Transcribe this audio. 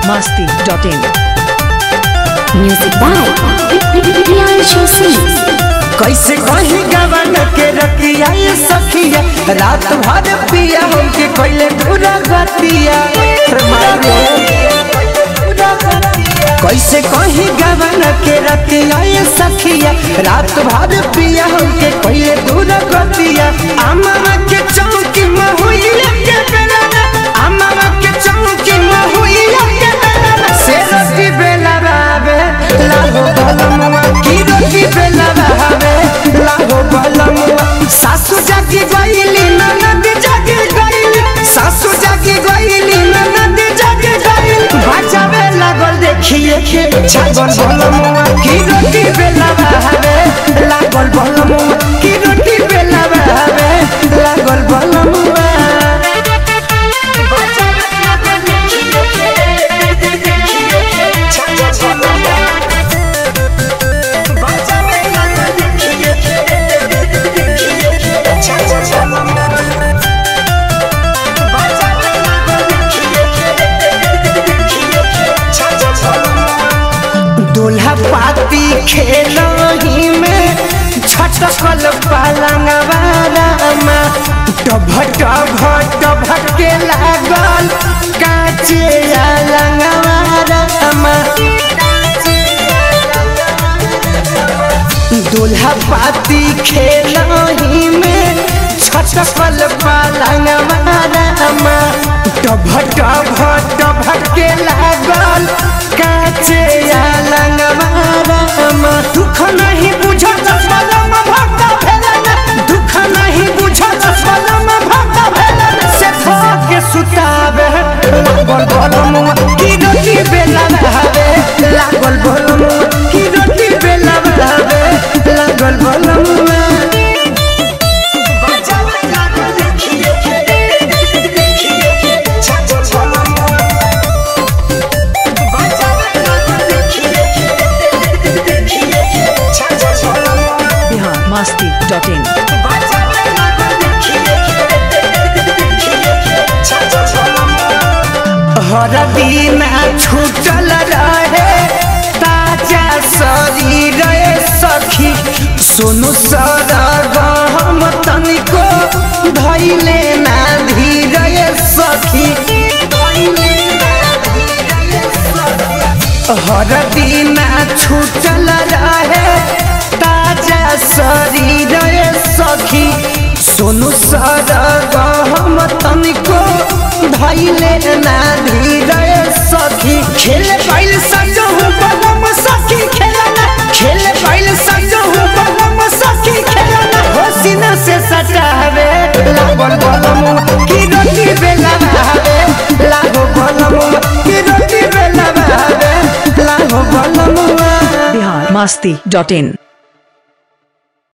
masti.in. Music by Priyanshu Singh. कैसे कहीं गवन के रतिया ये सखिया रात भर पिया हमके कोइले पूरा गतिया कैसे कहीं गवन के रतिया ये सखिया रात भर पिया हमके कोइले पूरा गतिया अम्मा के चौकी महुइया के बेला अम्मा के चौकी महुइया के बेला से रोटी बेला बाबे लागो बलमुआ की रोटी बेला बाबे लागो बलमुआ सासू जागी गईली ननद जागी गईली सासू जागी गईली ननद जागी गईली बचावे लागल देखिए के छागल बलमुआ की रोटी बेला बाबे लागल बलमुआ की रोटी बेला बाबे लागल बलमुआ दूल्हा पाती खेलही में छटकल पलंगवारामा टभ टभ टभ के लागल काचे अलंगवारामा दूल्हा पाती खेलही में छटकल पलंगवारामा टभ टभ टभ के लागल काचे अलंगवारामा दुख नहीं बुझत पलम भक्त भेलन दुख नहीं बुझत पलम भक्त भेलन से के सुतावे लागल बलमुआ की रोटी बेला हवे लागल बलमुआ की रोटी बेला हवे लागल बलमुआ Bihar masti.in. हर दिन छूटल रहे ताजा शरीर सखी सुनु सर गहम तनिको धैले ना धीर सखी हर दिन छूटल रहे ताजा शरीर सखी सोनू सर गहम तनिको धैले ना धीर सखी खेल बैल सजहु बलम सखी खेलना खेल बैल सजहु बलम सखी खेलना होसिना से सटावे लागल बलम की रोटी बेला भावे लागो बलम की रोटी बेला भावे लागो बलम Bihar masti.in.